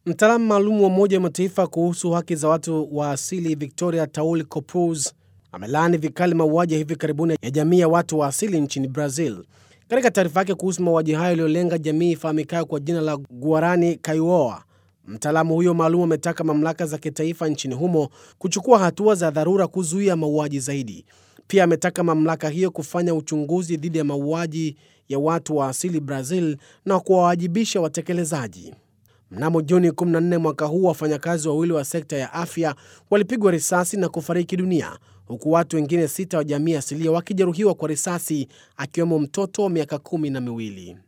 Mtaalamu maalum wa Umoja wa Mataifa kuhusu haki za watu wa asili Victoria Taul Copuz amelaani vikali mauaji ya hivi karibuni ya jamii ya watu wa asili nchini Brazil. Katika taarifa yake kuhusu mauaji hayo yaliyolenga jamii ifahamikayo kwa jina la Guarani Kaiwoa, mtaalamu huyo maalum ametaka mamlaka za kitaifa nchini humo kuchukua hatua za dharura kuzuia mauaji zaidi. Pia ametaka mamlaka hiyo kufanya uchunguzi dhidi ya mauaji ya watu wa asili Brazil na kuwawajibisha watekelezaji. Mnamo Juni 14 mwaka huu, wafanyakazi wawili wa sekta ya afya walipigwa risasi na kufariki dunia huku watu wengine sita wa jamii asilia wakijeruhiwa kwa risasi, akiwemo mtoto wa miaka kumi na miwili.